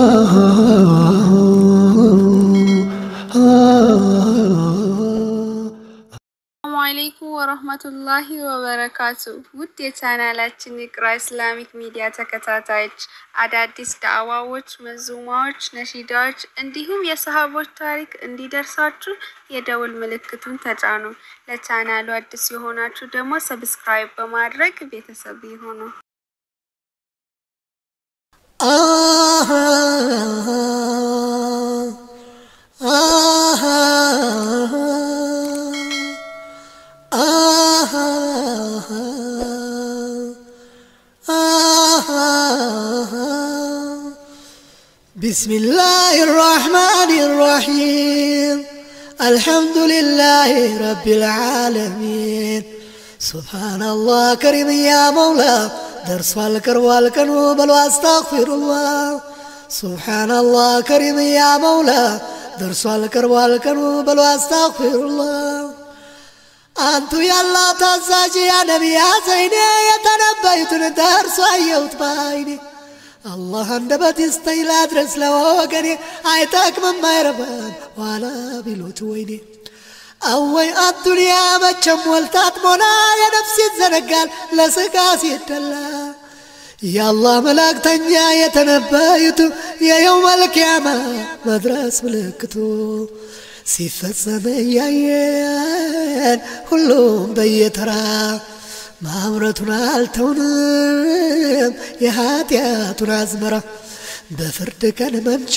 ሰላሙ አለይኩም ወረህመቱላሂ ወበረካቱ። ውድ የቻናላችን የቅራ ኢስላሚክ ሚዲያ ተከታታዮች አዳዲስ ዳዕዋዎች፣ መዙማዎች፣ ነሺዳዎች እንዲሁም የሰሃቦች ታሪክ እንዲደርሳችሁ የደውል ምልክቱን ተጫኑ። ለቻናሉ አዲስ የሆናችሁ ደግሞ ሰብስክራይብ በማድረግ ቤተሰብ ይሁኑ። بسم الله الرحمن الرحيم الحمد لله رب العالمين سبحان الله كريم يا مولا درس والكر والكن بل واستغفر الله سبحان الله كريم يا مولا درس والكر والكن بل واستغفر الله አንቱ ያላ ታዛዥ ያ ነቢያ ዘይኔ የተነበዩትን ደርሶ አየሁት ባይኔ አላህ አንደበት ይስጠኝ ላድረስ ለወገኔ አይጠቅምም አይረባም ዋላ ቢሉት ወይኔ አወይ አዱንያ መቼም ሞልታት ሞላ የነፍስ ይዘነጋል ለስጋ ሲደላ የአላህ መላእክተኛ የተነበዩት የየውመል ቂያማ መድረስ ምልክቱ ሲፈጸም እያየን ሁሉም በየተራ ማምረቱን አልተውንም የኃጢአቱን አዝመራ በፍርድ ቀን መምጫ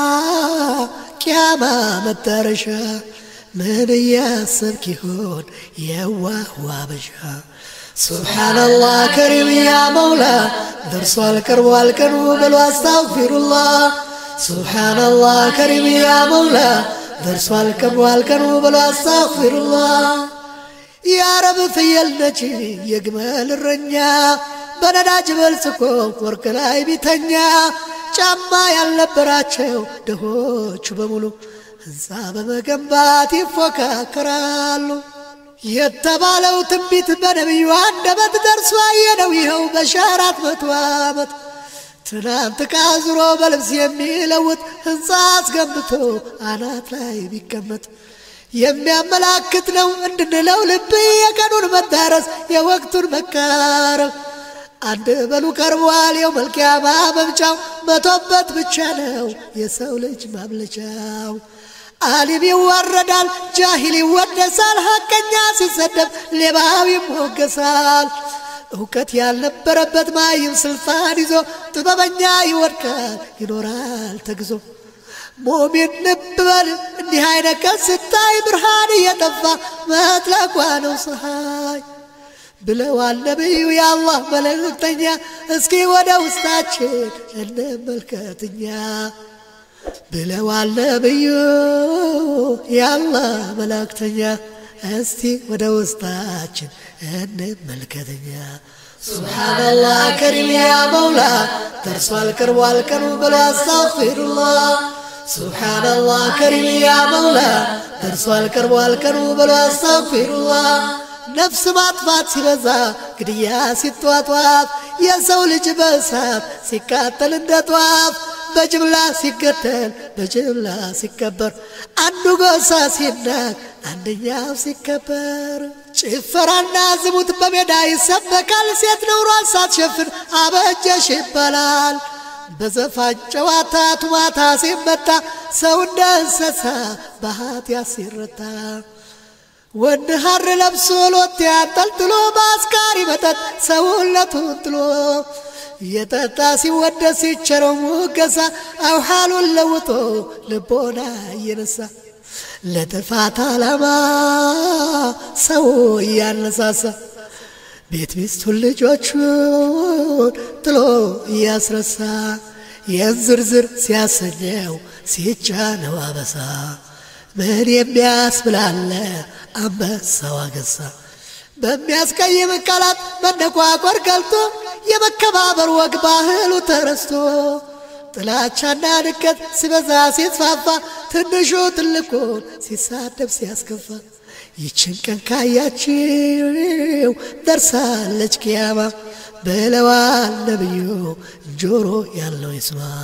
ቂያማ መዳረሻ ምን እያሰብክ ይሆን የዋህ ዋበሻ ሱብሓነላህ ከሪም ያ መውላ ደርሷል ቀርቧል ቀኑ በሉ አስታግፊሩላህ ሱብሓነላህ ከሪም ያ መውላ ደርሷል ቀርቧል ቀኑ በሉ አስታግፊሩላህ የአረብ ፍየል ነች የግመል እረኛ በነዳጅ በልጽኮ ወርቅ ላይ ቢተኛ ጫማ ያልነበራቸው ድሆቹ በሙሉ ሕንፃ በመገንባት ይፎካከራሉ። የተባለው ትንቢት በነቢዩ አንደበት ደርሶ አየነው ይኸው በሺህ አራት መቶ ዓመት ትናንት ዕቃ ዙሮ በልብስ የሚለውጥ ሕንፃ አስገንብቶ አናት ላይ ቢቀመጥ የሚያመላክት ነው እንድንለው ልብ የቀኑን መዳረስ የወቅቱን መቃረብ አንድ በሉ ቀርቧል የው መልቅያማ መምጫው መቶበት ብቻ ነው የሰው ልጅ ማምለጫው አሊም ይዋረዳል ጃሂል ይወደሳል ሐቀኛ ሲሰደብ ሌባው ይሞገሳል እውቀት ያልነበረበት ማይም ስልጣን ይዞ ጥበበኛ ይወድቃል ይኖራል ተግዞ ሙሚን ልብ በል እንዲህ አይነት ቀን ስታይ ብርሃን እየጠፋ መጥለቋ ነው ፀሐይ ብለዋል ነቢዩ የአላህ መልእክተኛ። እስኪ ወደ ውስጣችን እንመልከትኛ ብለዋል ነቢዩ የአላህ መልእክተኛ። እስቲ ወደ ውስጣችን እንመልከትኛ። ሱብሓነላህ ከሪም ያ መውላ ደርሷል ቀርቧል ቀኑ ብሎ አስታግፊሩላህ ሱብሓነላህ ከሪም ያ መውላ ደርሷል ቀርቧል ቀኑ ብሎ አስታግፊሩላህ ነፍስ ማጥፋት ሲበዛ ግድያ ሲጧጧፍ የሰው ልጅ በእሳት ሲቃጠል እንደ ጧፍ በጅምላ ሲገደል በጅምላ ሲከበር አንዱ ጎሳ ሲናቅ አንደኛው ሲከበር ጭፈራና ዝሙት በሜዳ ይሰበካል። ሴት ነውሯን ሳትሸፍን አበጀሽ ይባላል። በዘፋን ጨዋታ ቱማታ ሲመታ ሰው እንደ እንስሳ በኃጢአት ሲረታ ወንድ ሐር ለብሶ ሎቴ አንጠልጥሎ በአስካሪ መጠጥ ሰውነቱን ጥሎ የጠጣ ሲወደስ ሲቸረው ሙገሳ አውሃሉን ለውጦ ልቦና እየነሳ ለጥፋት ዓላማ ሰው እያነሳሳ ቤት ሚስቱን ልጆቹን ጥሎ እያስረሳ ይህን ዝርዝር ሲያሰኘው ሲጫነው አበሳ ምን የሚያስብላለ አንበሳው አገሳ በሚያስቀይም ቃላት መነቋቆር ገልጦ የመከባበር ወግ ባህሉ ተረስቶ ጥላቻና ንቀት ሲበዛ ሲስፋፋ ትንሹ ትልቁን ሲሳደብ ሲያስከፋ ይችን ቀን ካያችው ደርሳለች ቅያማ ብለዋል ነቢዩ ጆሮ ያለው ይስማ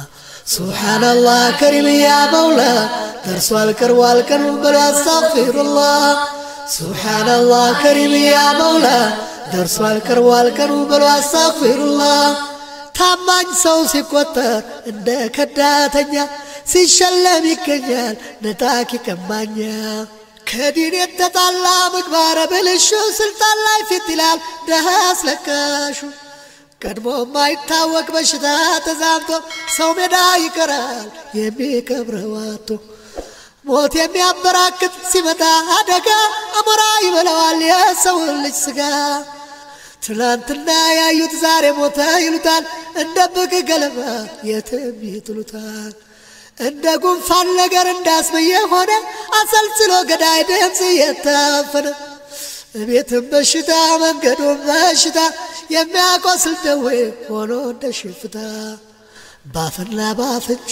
ሱብሓነላህ ከሪም ያ መውላ ደርሷል ቀርቧል ቀኑ በሉ አስታግፊሩላህ ሱብሓነላህ ከሪም ያ መውላ ደርሷል ቀርቧል ቀኑ በሉ አስታግፊሩላህ ታማኝ ሰው ሲቆጠር እንደ ከዳተኛ ሲሸለም ይገኛል ነጣቂ ቀማኛ ከዲን የተጣላ ምግባረ ብልሹ ስልጣን ላይ ፊት ይላል ደሃ አስለቃሹ ቀድሞ የማይታወቅ በሽታ ተዛምቶ ሰው ሜዳ ይቀራል የሚቀብረው አጥቶ ሞት የሚያበራክት ሲመጣ አደጋ አሞራ ይበላዋል የሰውን ልጅ ስጋ ትናንትና ያዩት ዛሬ ሞተ ይሉታል እንደ ብቅ ገለባ የትም ይጥሉታል እንደ ጉንፋን ነገር እንዳስመየ ሆነ አሰልስሎ ገዳይ ድምፅ እየታፈነ ቤትም በሽታ መንገዱም በሽታ የሚያቆስል ደዌ ሆኖ እንደ ሽፍታ ባፍና ባፍንጫ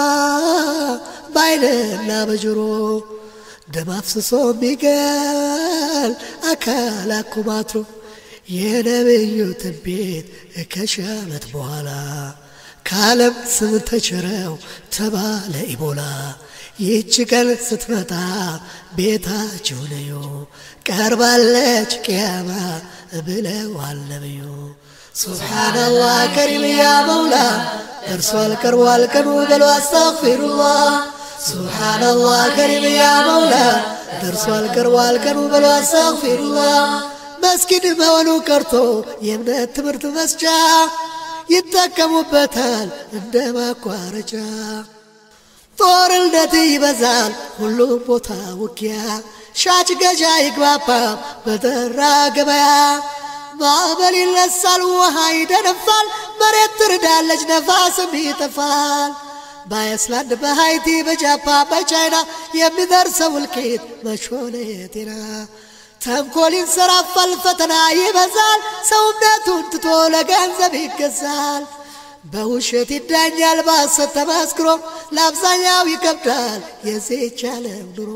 በአይንና በጆሮ ደም አፍስሶ የሚገል አካል አኩማትሮ የነብዩ ትንቢት ከሺህ ዓመት በኋላ ከዓለም ስም ተቸረው ተባለ ኢቦላ። ይህች ቀን ስትመጣ ቤታችሁ ነዮ ቀርባለች ቅያማ ብለዋል ነብዩ። ሱብሓነላህ ከሪም ያ መውላ ደርሷል ቀርቧል ቀኑ በሉ አስታግፊሩላህ። ሱብሓነላህ ከሪም ያ መውላ ደርሷል ቀርቧል ቀኑ በሉ አስታግፊሩላህ። መስጊድ መሆኑ ቀርቶ የእምነት ትምህርት መስጫ ይጠቀሙበታል እንደ ማቋረጫ። ጦርነት ይበዛል ሁሉም ቦታ ውጊያ፣ ሻጭ ገዣ ይግባባ በጠራ ገበያ። ማዕበል ይነሳል ውሃ ይደነፋል፣ መሬት ትርዳለች ነፋስም ይጠፋል። በአይስላንድ በሃይቲ በጃፓን በቻይና የሚደርሰው እልቂት መች ሆነ የጤና ተንኮል ይንሰራፋል፣ ፈተና ይበዛል፣ ሰው እምነቱን ትቶ ለገንዘብ ይገዛል። በውሸት ይዳኛል በሐሰት ተመስክሮ፣ ለአብዛኛው ይከብዳል የዚህች ዓለም ኑሮ።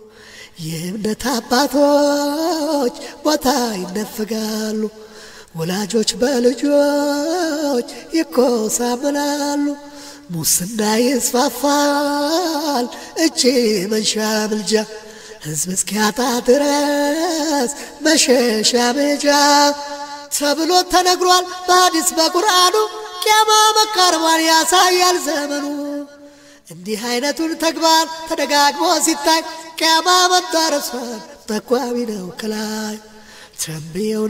የእምነት አባቶች ቦታ ይነፈጋሉ፣ ወላጆች በልጆች ይኮሳመናሉ። ሙስና ይስፋፋል፣ እጅ መንሻ ምልጃ ሕዝብ እስኪያጣ ድረስ መሸሻ መጃ ተብሎ ተነግሯል በሐዲስ በቁርአኑ። ቅያማ መቃረቧን ያሳያል ዘመኑ። እንዲህ አይነቱን ተግባር ተደጋግሞ ሲታይ ቅያማ መዳረሷን ጠቋሚ ነው ከላይ ተንብየው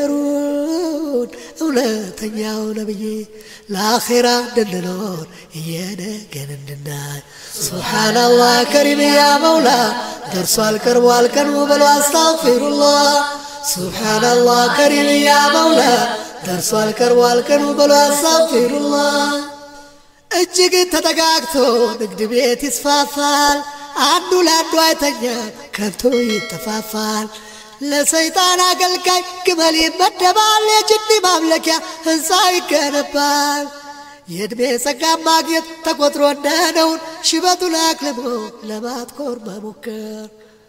ነገሩን እውነተኛው ነብይ ለአኼራ እንድንኖር እየነገን እንድናይ ሱብሓነላህ ከሪም ያ መውላ ደርሷል ቀርቧል ቀኑ በሉ አስታግፊሩላህ ሱብሓነላህ ከሪም ያ መውላ ደርሷል ቀርቧል ቀኑ በሉ አስታግፊሩላህ እጅግ ተጠጋግቶ ንግድ ቤት ይስፋፋል አንዱ ለአንዱ አይተኛ ከብቶ ይጠፋፋል ለሰይጣን አገልጋይ ግመል ይመደባል የጅኒ ማምለኪያ ሕንፃ ይገነባል የዕድሜ ጸጋ ማግኘት ተቆጥሮ እንደነውን ሽበቱን አክልሞ ለማትኮር መሞከር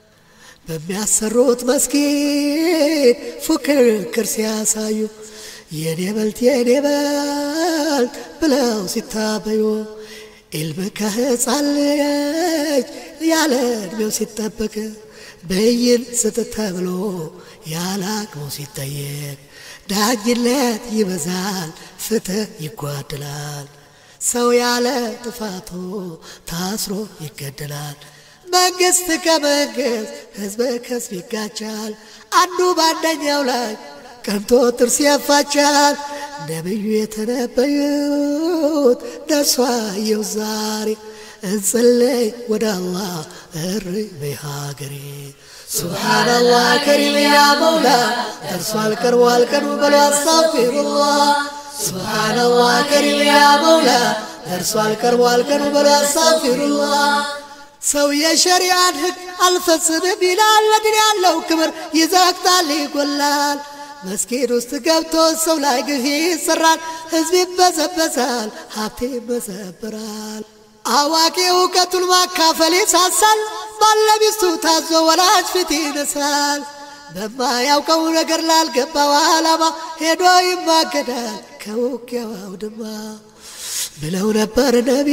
በሚያሰሩት መስጊድ ፉክክር ሲያሳዩ የኔ በልት የኔ በልት ብለው ሲታበዩ ኢልም ከሕፃን ልጅ ያለ ዕድሜው ሲጠበቅ ብይን ስጥ ተብሎ ያለ አቅሙ ሲጠየቅ ዳኝነት ይበዛል፣ ፍትህ ይጓድላል። ሰው ያለ ጥፋቱ ታስሮ ይገደላል። መንግስት ከመንግስት ህዝብ ከህዝብ ይጋጫል። አንዱ በአንደኛው ላይ ቀንቶ ጥርስ ያፋቻል። ነቢዩ የተነበዩት ደርሷ የው ዛሬ እንጸለይ ወደ አላህ እሪ በሀገሬ ሱብሓነላህ ከሪም ያ መውላ ደርሷል ቀርቧል ቀኑ በሉ አስታግፊሩላህ ሱብሓነላህ ከሪም ያ መውላ ደርሷል ቀርቧል ቀኑ በሉ አስታግፊሩላህ ሰው የሸሪዓን ህግ አልፈጽምም ይላል ለድን ያለው ክብር ይዘግታል ይጎላል መስጊድ ውስጥ ገብቶ ሰው ላይ ግፍ ይሰራል ህዝብ ይበዘበዛል ሀብት ይመዘብራል አዋቂ እውቀቱን ማካፈል ይሳሳል ባለሚስቱ ታዞ ወላጅ ፊት ይነሳል በማያውቀው ነገር ላልገባው ዓላማ ሄዶ ይማገዳል ከውጊያው አውድማ ብለው ነበር ነቢ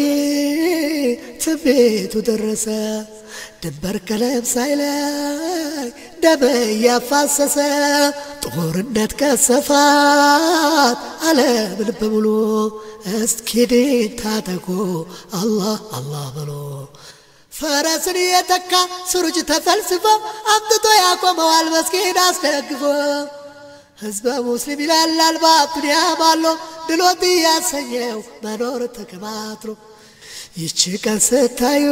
ትንቢቱ ደረሰ። ድንበር ቀለም ሳይለይ ደም እያፋሰሰ ጦርነት ከሰፋት ዓለምን በሙሉ እስኪድን ታጠቁ አላህ አላህ ብሎ ፈረስን የተካ ስሩጅ ተፈልስፎ አምጥቶ ያቆመዋል መስጊድ አስደግፎ ህዝበ ሙስሊም ይላላል በአዱንያ ባሎ ድሎት እያሰኘው መኖር ተከማትሮ ይቺ ቀን ስታዩ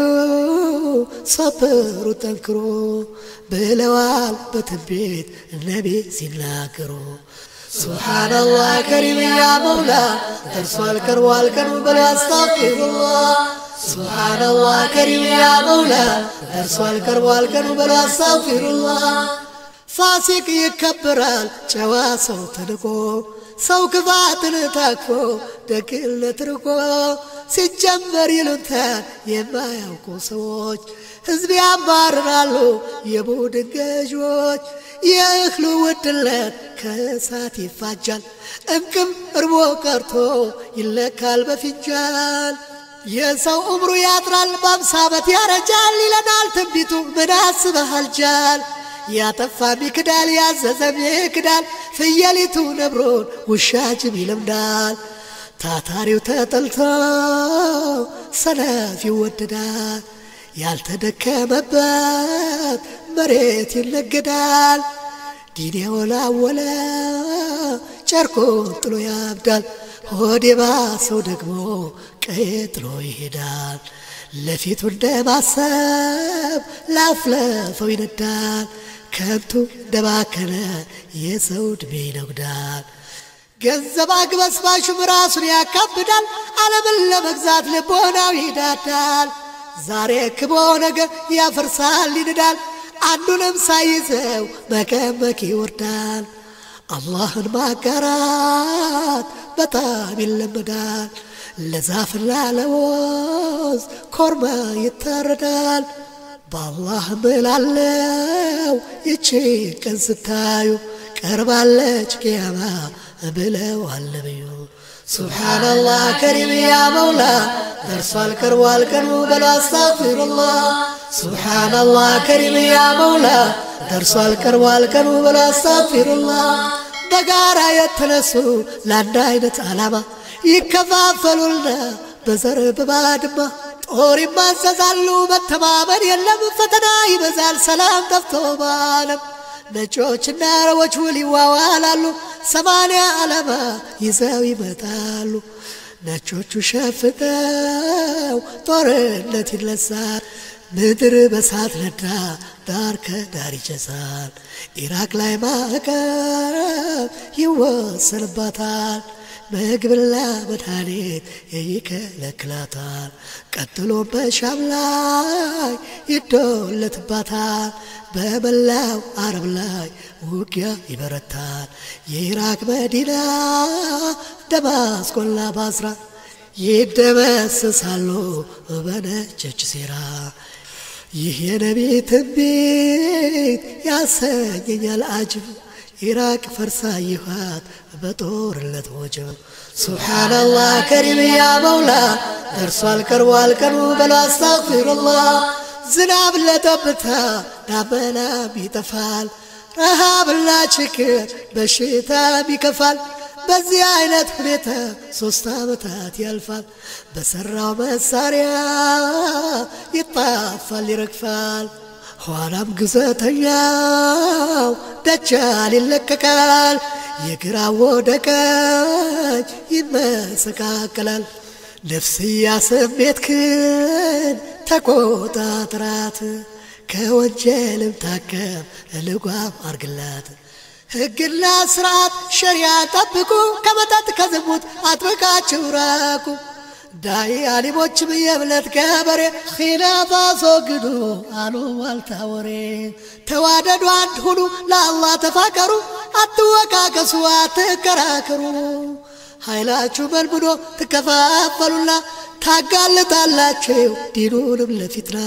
ሰብሩ ጠንክሮ ብለዋል በትንቢት ነቢ ሲናገሩ ሱብሓነላህ ከሪም ያ መውላ ደርሷል ቀርቧል ቀኑ በሉ አስታፊሩላህ ሱብሓነላህ ከሪም ያ መውላ ደርሷል ቀርቧል ቀኑ በሉ አስታፊሩላህ ፋሲቅ ይከበራል ጨዋ ሰው ተንቆ ሰው ክፋትን ታክፎ ደግነት ርቆ ሲጀመር ይሉንታል የማያውቁ ሰዎች ሕዝብ ያባርራሉ የቡድን ገዦች የእህሉ ውድለት ከእሳት ይፋጃል እንቅም እርቦ ቀርቶ ይለካል በፊንጃል የሰው እምሩ ያጥራል በአምሳ ዓመት ያረጃል ይለናል ትንቢቱ ምን አስበሃል ጃል ያጠፋም ይክዳል ያዘዘም ይክዳል ፍየሊቱ ነብሮን ውሻ ጅብ ይለምዳል ታታሪው ተጠልቶ ሰነፍ ይወደዳል ያልተደከመበት መሬት ይነገዳል ዲን የወላወለ ጨርቆን ጥሎ ያብዳል ሆዴ ባሰው ደግሞ ቀዬ ጥሎ ይሄዳል ለፊቱ እንደማሰብ ላፍለፈው ይነዳል ከንቱ እንደባከነ የሰው ዕድሜ ይነጉዳል ገንዘብ አግበስባሹም ራሱን ያካብዳል ዓለምን ለመግዛት ልቦናው ይዳዳል ዛሬ ክቦ ነገር ያፈርሳል ይንዳል አንዱንም ሳይዘው መቀመቅ ይወርዳል አላህን ማጋራት በጣም ይለመዳል ለዛፍና ለወዝ ኮርማ ይታረዳል በአላህ ምላለው ይቺ ቀን ስታዩ ቀርባለች ቅያማ ብለዋል ነቢዩ ሱብሓነላህ ከሪም ያ መውላ ደርሷል ቀርቧል ቀኑ በሉ አስታግፊሩላህ ሱብሓነላህ ከሪም ያ መውላ ደርሷል ቀርቧል ቀኑ በሉ አስታግፊሩላህ በጋራ የተነሱ ለአንድ አይነት ዓላማ ይከፋፈሉና በዘር በባድማ ጦር ይማዘዛሉ መተማመን የለም ፈተና ይበዛል ሰላም ጠፍቶ ባለም ነጮችና አረቦች ውል ይዋዋላሉ ሰማንያ ዓላማ ይዘው ይመጣሉ ነጮቹ ሸፍተው ጦርነት ይነሳል ምድር በሳት ነዳ ዳር ከዳር ይጨሳል ኢራቅ ላይ ማዕቀብ ይወሰንባታል ምግብና መድኃኒት ይከለክላታል ቀጥሎ በሻም ላይ ይዶለትባታል በመላው አረብ ላይ ውጊያ ይበረታል የኢራቅ መዲና ደማስቆና ባስራ ይደመሰሳሉ በነጨች ሴራ ይህ የነቢ ትንቢት ያሰኘኛል አጅብ ኢራቅ ፈርሳ ይኋት በጦርነት ወጀብ ሱብሓነላህ ከሪም ያ መውላ ደርሷል ቀርቧል ቀኑ በሉ አስታግፊሩላህ ዝናብ ለጠብታ ዳመናም ይጠፋል ረሃብና ችግር በሽታም ይከፋል በዚህ አይነት ሁኔታ ሶስት ዓመታት ያልፋል በሠራው መሳሪያ ይጣፋል ይረግፋል ኋላም ግዘተኛው ደጃል ይለቀቃል የግራ ወደ ቀኝ ይመሰቃቀላል ነፍስያ ስሜትክን ተቆጣጥራት ከወንጀልም ታከም ልጓም አርግላት ሕግና ስርዓት ሸሪያ ጠብቁ ከመጠጥ ከዝሙት አጥብቃችሁ ራቁ ዳይ አሊሞችም የእምነት ገበሬ ኺላፍ አስወግዱ አሉ ዋልታ ወሬ ተዋደዱ አንድ ሁኑ ለአላህ ተፋቀሩ አትወቃቀሱ አትከራከሩ ኃይላችሁ መልምዶ ትከፋፈሉና ታጋልጣላችሁ ዲኑንም ለፊትና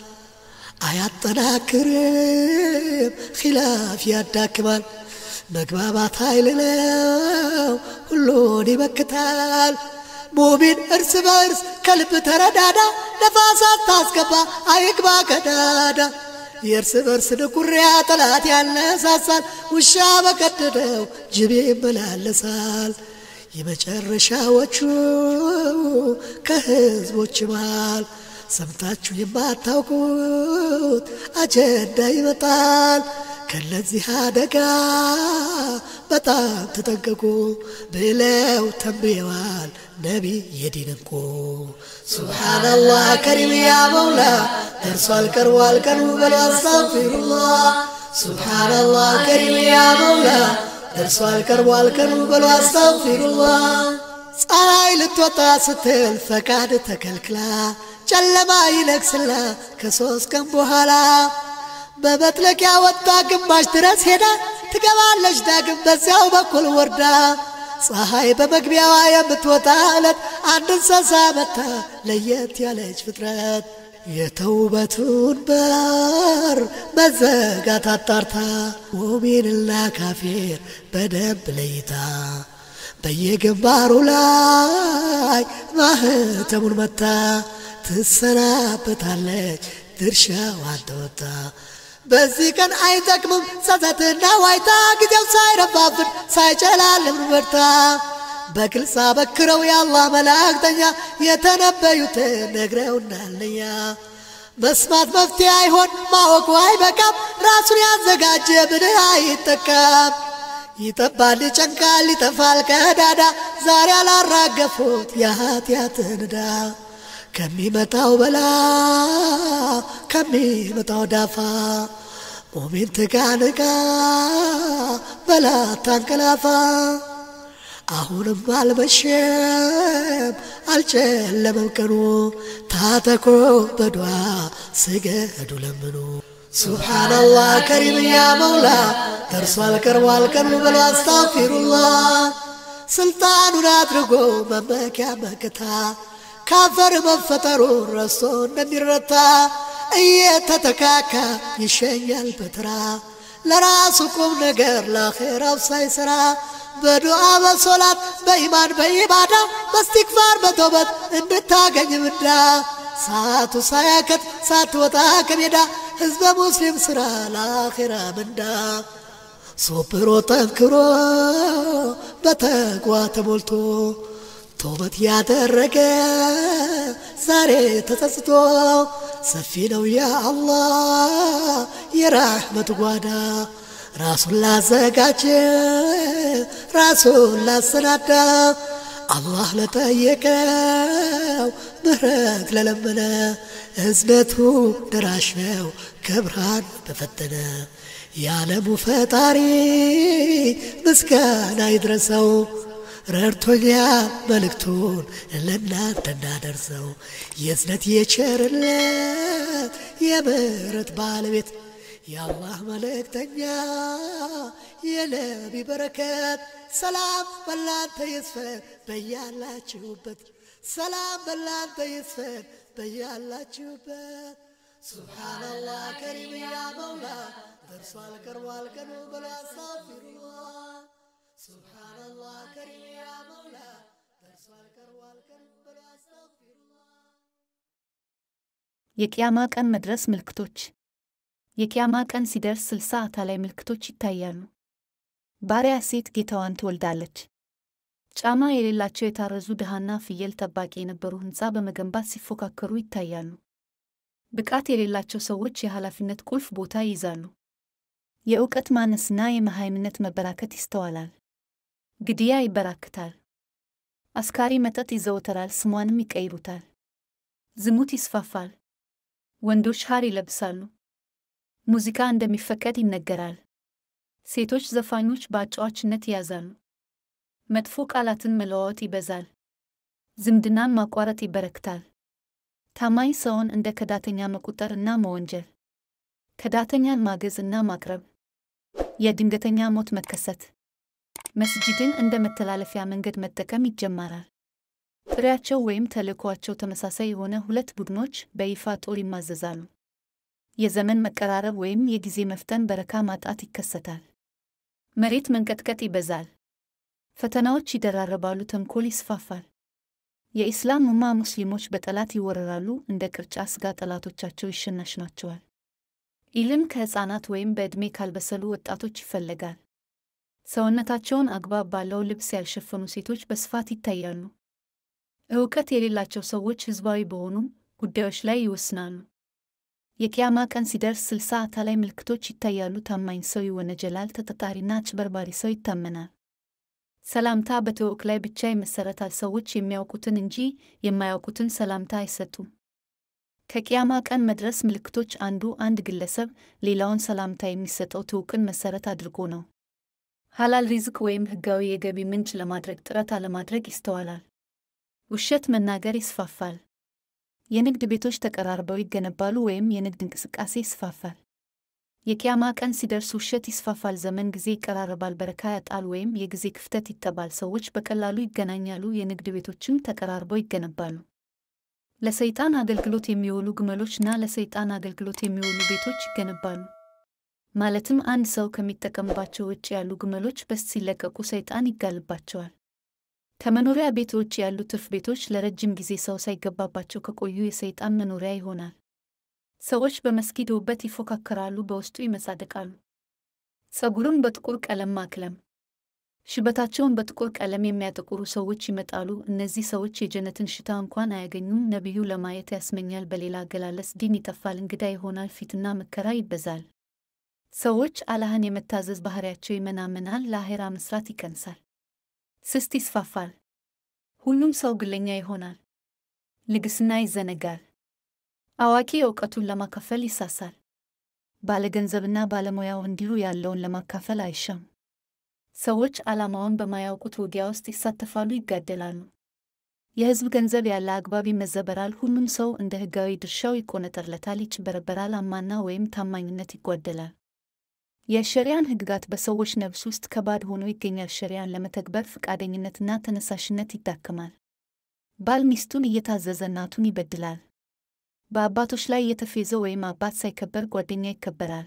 አያጠናክርም ኺላፍ ያዳክማል መግባባት ኃይል ነው ሁሉን ይመክታል ሙሚን እርስ በእርስ ከልብ ተረዳዳ፣ ነፋሳት ታስገባ አይግባ ቀዳዳ። የእርስ በርስ ንኩሪያ ጠላት ያነሳሳል፣ ውሻ በቀደደው ጅብ ይመላለሳል። የመጨረሻዎቹ ከህዝቦች መሃል ሰምታችሁ የማታውቁት አጀንዳ ይመጣል። ከነዚህ አደጋ በጣም ተጠንቀቁ ብለው ተንብየዋል ነቢ የዲንንቁ ሱብሓነላህ ከሪም ያ መውላ ደርሷል ቀርቧል ቀኑ በሉ አስተግፊሩላህ ሱብሓነላህ ከሪም ያ መውላ ደርሷል ቀርቧል ቀኑ በሉ አስተግፊሩላህ ፀሐይ ልትወጣ ስትል ፈቃድ ተከልክላ ጨለማ ይነግስላ ከሶስት ቀን በኋላ በመጥለቂያ ወጣ ግማሽ ድረስ ሄዳ ትገባለች ዳግም በዚያው በኩል ወርዳ ፀሐይ በመግቢያዋ የምትወጣ ዕለት አንድ እንስሳ መታ ለየት ያለች ፍጥረት የተውበቱን በር መዘጋት አጣርታ ሙሚንና ካፊር በደንብ ለይታ በየግንባሩ ላይ ማህተሙን መታ ትሰናበታለች ድርሻዋን ተወጣ። በዚህ ቀን አይጠቅምም ጸጸትና ዋይታ ጊዜው ሳይረፋፍን ሳይጨላልም በርታ በግልጽ አበክረው የአላህ መላእክተኛ የተነበዩትን ነግረውናለኛ። መስማት መፍትሄ አይሆን ማወቁ አይበቃም ራሱን ያዘጋጀ ብልህ አይጠቀም። ይጠባል ይጨንቃል ይጠፋል ቀዳዳ ዛሬ አላራገፉት የኃጢአትን ዕዳ ከሚመጣው በላ ከሚመጣው ዳፋ ሙሚን ትጋንጋ በላ ታንቀላፋ አሁንም አልመሸም አልጨለመም ቀኑ ታተኮ በዱዓ ስገዱ ለምኑ ሱብሓነላህ ከሪም ያ መውላ ደርሷል ቀርቧል ቀኑ በሉ አስታፊሩላህ ስልጣኑን አድርጎ መመኪያ መከታ ካፈር መፈጠሩን ረስቶ እንደሚረታ እየተተካካ ይሸኛል በትራ ለራሱ ቁም ነገር ለአኼራው ሳይሰራ በዱዓ በሶላት በኢማን በኢባዳ በስቲክፋር በተውበት እንድታገኝ ምዳ ሰዓቱ ሳያከት ሳትወጣ ከሜዳ ሕዝበ ሙስሊም ሥራ ለአኼራ ምንዳ ሶብሮ ጠንክሮ በተግዋ ተሞልቶ ተውበት ያደረገ ዛሬ ተጸጽቶ ሰፊ ነው ያ አላህ የራሕመት ጓዳ ራሱን ላዘጋጀ ራሱን ላሰናዳ አላህ ለጠየቀው ምህረት ለለመነ እዝነቱ ደራሽ ነው ከብርሃን በፈተነ የዓለሙ ፈጣሪ ምስጋና ይድረሰው ረድቶኛ መልእክቱን ለእናንተ እናደርሰው የእዝነት የቸርነት የምህረት ባለቤት የአላህ መልእክተኛ የነቢ በረከት ሰላም በላንተ ይስፈን በያላችሁበት ሰላም በላንተ ይስፈን በያላችሁበት ሱብሓነላህ ከሪም ያ መውላ ደርሷል ቀርቧል ቀኑ በሉ አስታግፊሩላህ ሱብሓነላህ ከሪም ያ መውላ ደርሷል ቀርቧል ቀኑ በሉ አስታግፊሩላህ የቅያማ ቀን መድረስ ምልክቶች የቅያማ ቀን ሲደርስ ስልሳ አታላይ ምልክቶች ይታያሉ። ባሪያ ሴት ጌታዋን ትወልዳለች። ጫማ የሌላቸው የታረዙ ድሃና ፍየል ጠባቂ የነበሩ ሕንፃ በመገንባት ሲፎካከሩ ይታያሉ። ብቃት የሌላቸው ሰዎች የኃላፊነት ቁልፍ ቦታ ይይዛሉ። የእውቀት ማነስና የመሃይምነት መበራከት ይስተዋላል። ግድያ ይበራክታል። አስካሪ መጠጥ ይዘወተራል፣ ስሟንም ይቀይሩታል። ዝሙት ይስፋፋል። ወንዶች ሐር ይለብሳሉ። ሙዚቃ እንደሚፈቀድ ይነገራል። ሴቶች ዘፋኞች በአጫዋችነት ይያዛሉ። መጥፎ ቃላትን መለዋወጥ ይበዛል። ዝምድናን ማቋረጥ ይበረክታል። ታማኝ ሰውን እንደ ከዳተኛ መቁጠር እና መወንጀል፣ ከዳተኛን ማገዝ እና ማቅረብ፣ የድንገተኛ ሞት መከሰት፣ መስጂድን እንደ መተላለፊያ መንገድ መጠቀም ይጀመራል። ጥሪያቸው ወይም ተልእኮአቸው ተመሳሳይ የሆነ ሁለት ቡድኖች በይፋ ጦር ይማዘዛሉ። የዘመን መቀራረብ ወይም የጊዜ መፍጠን በረካ ማጣት ይከሰታል። መሬት መንቀጥቀጥ ይበዛል። ፈተናዎች ይደራረባሉ። ተንኮል ይስፋፋል። የኢስላም ኡማ ሙስሊሞች በጠላት ይወረራሉ፣ እንደ ቅርጫ ሥጋ ጠላቶቻቸው ይሸናሽናቸዋል። ኢልም ከሕፃናት ወይም በዕድሜ ካልበሰሉ ወጣቶች ይፈለጋል። ሰውነታቸውን አግባብ ባለው ልብስ ያልሸፈኑ ሴቶች በስፋት ይታያሉ። እውቀት የሌላቸው ሰዎች ሕዝባዊ በሆኑ ጉዳዮች ላይ ይወስናሉ። የቅያማ ቀን ሲደርስ ስልሳ አታላይ ምልክቶች ይታያሉ። ታማኝ ሰው ይወነጀላል፣ ተጠጣሪና አጭበርባሪ ሰው ይታመናል። ሰላምታ በትውውቅ ላይ ብቻ ይመሰረታል። ሰዎች የሚያውቁትን እንጂ የማያውቁትን ሰላምታ አይሰጡም። ከቅያማ ቀን መድረስ ምልክቶች አንዱ አንድ ግለሰብ ሌላውን ሰላምታ የሚሰጠው ትውውቅን መሰረት አድርጎ ነው። ሐላል ሪዝቅ ወይም ሕጋዊ የገቢ ምንጭ ለማድረግ ጥረት አለማድረግ ይስተዋላል። ውሸት መናገር ይስፋፋል። የንግድ ቤቶች ተቀራርበው ይገነባሉ ወይም የንግድ እንቅስቃሴ ይስፋፋል። የቅያማ ቀን ሲደርስ ውሸት ይስፋፋል። ዘመን ጊዜ ይቀራረባል። በረካ ያጣል ወይም የጊዜ ክፍተት ይጠባል። ሰዎች በቀላሉ ይገናኛሉ። የንግድ ቤቶችም ተቀራርበው ይገነባሉ። ለሰይጣን አገልግሎት የሚውሉ ግመሎችና ለሰይጣን አገልግሎት የሚውሉ ቤቶች ይገነባሉ። ማለትም አንድ ሰው ከሚጠቀምባቸው ውጭ ያሉ ግመሎች በስት ሲለቀቁ ሰይጣን ይጋልባቸዋል። ከመኖሪያ ቤት ውጭ ያሉ ትርፍ ቤቶች ለረጅም ጊዜ ሰው ሳይገባባቸው ከቆዩ የሰይጣን መኖሪያ ይሆናል። ሰዎች በመስጊድ ውበት ይፎካከራሉ፣ በውስጡ ይመጻደቃሉ። ጸጉሩን በጥቁር ቀለም ማክለም፣ ሽበታቸውን በጥቁር ቀለም የሚያጠቁሩ ሰዎች ይመጣሉ። እነዚህ ሰዎች የጀነትን ሽታ እንኳን አያገኙም። ነቢዩ ለማየት ያስመኛል። በሌላ አገላለጽ ዲን ይጠፋል፣ እንግዳ ይሆናል፣ ፊትና መከራ ይበዛል። ሰዎች አላህን የመታዘዝ ባህሪያቸው ይመናመናል፣ ለአኼራ መስራት ይቀንሳል። ስስት ይስፋፋል። ሁሉም ሰው ግለኛ ይሆናል። ልግስና ይዘነጋል። አዋቂ እውቀቱን ለማካፈል ይሳሳል። ባለገንዘብና ባለሙያው እንዲሁ ያለውን ለማካፈል አይሻም። ሰዎች ዓላማውን በማያውቁት ውጊያ ውስጥ ይሳተፋሉ፣ ይጋደላሉ። የሕዝብ ገንዘብ ያለ አግባብ ይመዘበራል። ሁሉም ሰው እንደ ሕጋዊ ድርሻው ይቆነጠርለታል፣ ይጭበረበራል። አማና ወይም ታማኝነት ይጓደላል። የሸሪያን ሕግጋት በሰዎች ነፍስ ውስጥ ከባድ ሆኖ ይገኛል። ሸሪያን ለመተግበር ፈቃደኝነትና ተነሳሽነት ይዳክማል። ባል ሚስቱን እየታዘዘ እናቱን ይበድላል። በአባቶች ላይ እየተፌዘ ወይም አባት ሳይከበር ጓደኛ ይከበራል።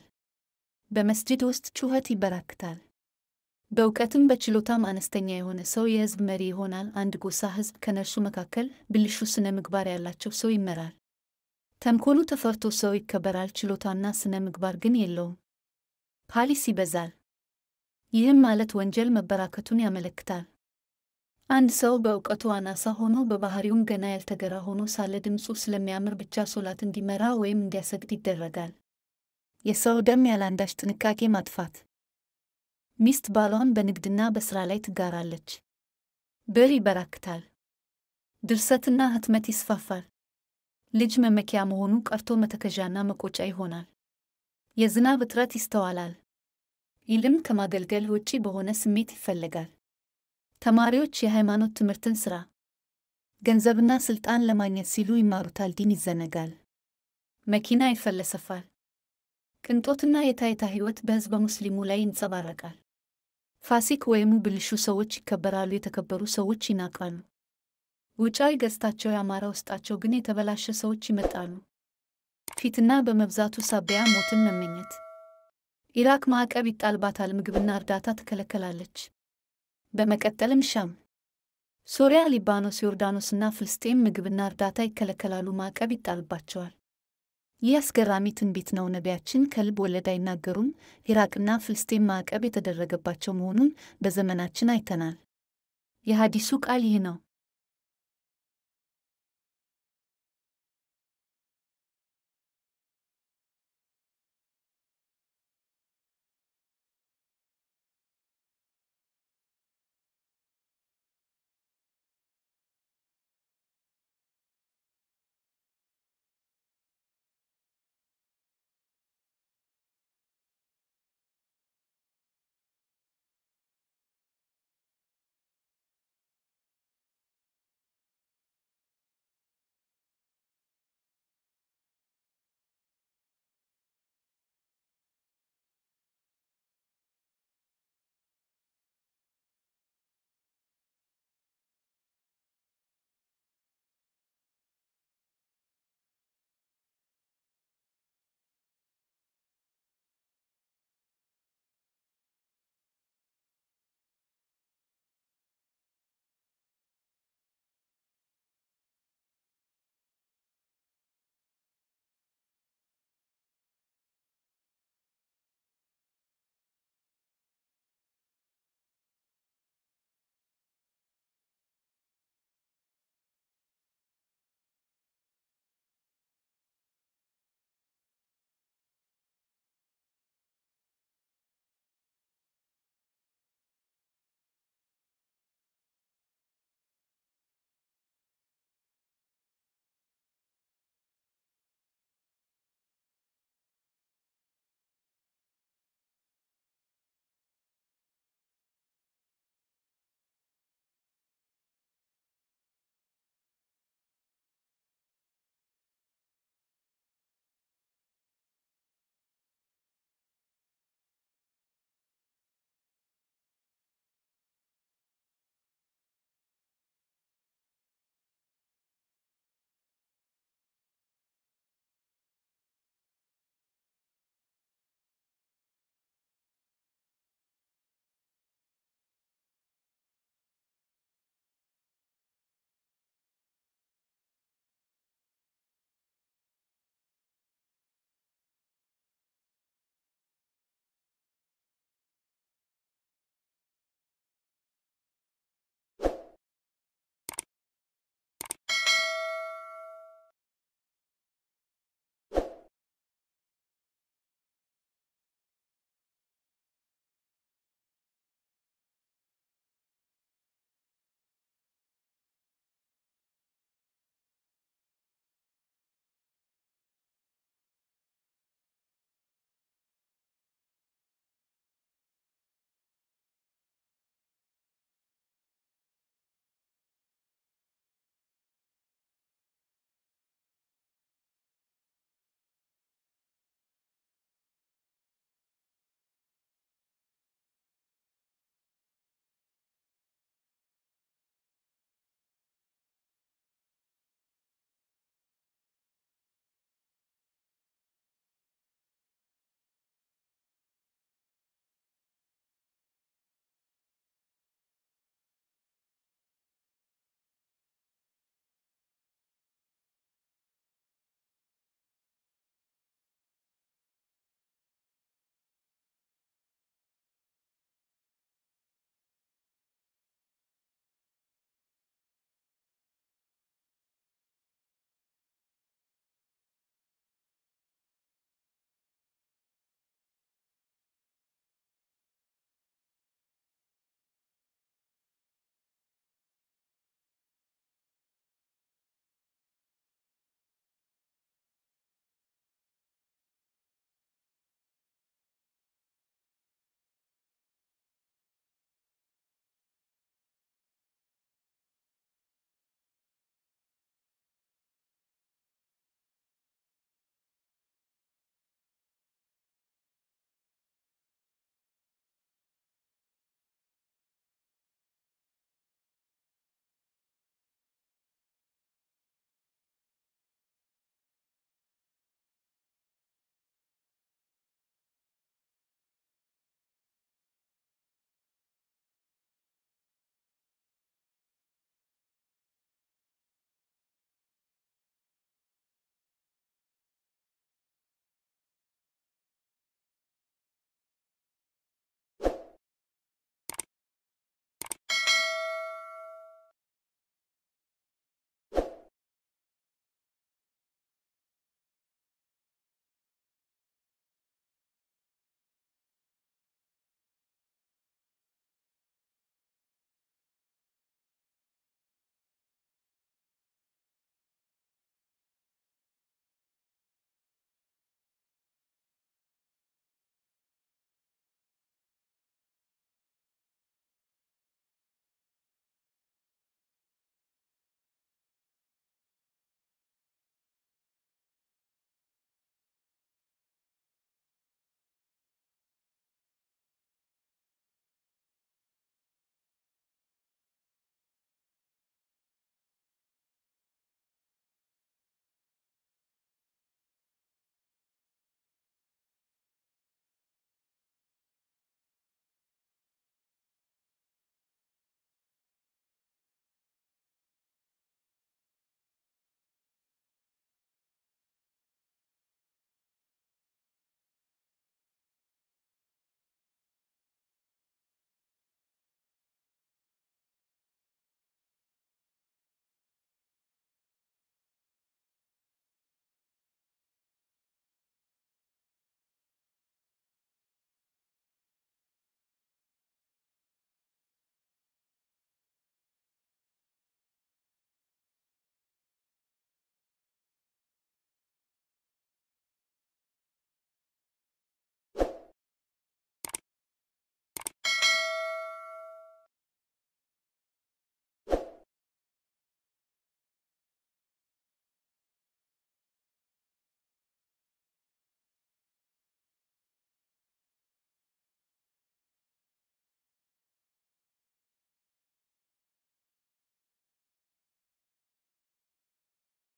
በመስጂድ ውስጥ ጩኸት ይበራክታል። በእውቀትም በችሎታም አነስተኛ የሆነ ሰው የሕዝብ መሪ ይሆናል። አንድ ጎሳ ሕዝብ ከነርሱ መካከል ብልሹ ስነ ምግባር ያላቸው ሰው ይመራል። ተንኮሉ ተፈርቶ ሰው ይከበራል። ችሎታና ስነ ምግባር ግን የለውም። ፓሊስ ይበዛል። ይህም ማለት ወንጀል መበራከቱን ያመለክታል። አንድ ሰው በእውቀቱ አናሳ ሆኖ በባህሪውም ገና ያልተገራ ሆኖ ሳለ ድምፁ ስለሚያምር ብቻ ሶላት እንዲመራ ወይም እንዲያሰግድ ይደረጋል። የሰው ደም ያለአንዳች ጥንቃቄ ማጥፋት። ሚስት ባሏን በንግድና በሥራ ላይ ትጋራለች። ብር ይበራክታል። ድርሰትና ህትመት ይስፋፋል። ልጅ መመኪያ መሆኑ ቀርቶ መተከዣና መቆጫ ይሆናል። የዝናብ እጥረት ይስተዋላል። ኢልም ከማገልገል ውጪ በሆነ ስሜት ይፈለጋል። ተማሪዎች የሃይማኖት ትምህርትን ሥራ፣ ገንዘብና ሥልጣን ለማግኘት ሲሉ ይማሩታል። ዲን ይዘነጋል። መኪና ይፈለሰፋል። ቅንጦትና የታይታ ሕይወት በሕዝበ ሙስሊሙ ላይ ይንጸባረቃል። ፋሲክ ወይም ብልሹ ሰዎች ይከበራሉ። የተከበሩ ሰዎች ይናቃሉ። ውጫዊ ገጽታቸው ያማረ፣ ውስጣቸው ግን የተበላሸ ሰዎች ይመጣሉ። ፊትና በመብዛቱ ሳቢያ ሞትን መመኘት። ኢራቅ ማዕቀብ ይጣልባታል። ምግብና እርዳታ ትከለከላለች። በመቀጠልም ሻም፣ ሶሪያ፣ ሊባኖስ፣ ዮርዳኖስና ፍልስጤም ምግብና እርዳታ ይከለከላሉ፣ ማዕቀብ ይጣልባቸዋል። ይህ አስገራሚ ትንቢት ነው። ነቢያችን ከልብ ወለድ አይናገሩም። ኢራቅና ፍልስጤም ማዕቀብ የተደረገባቸው መሆኑን በዘመናችን አይተናል። የሐዲሱ ቃል ይህ ነው።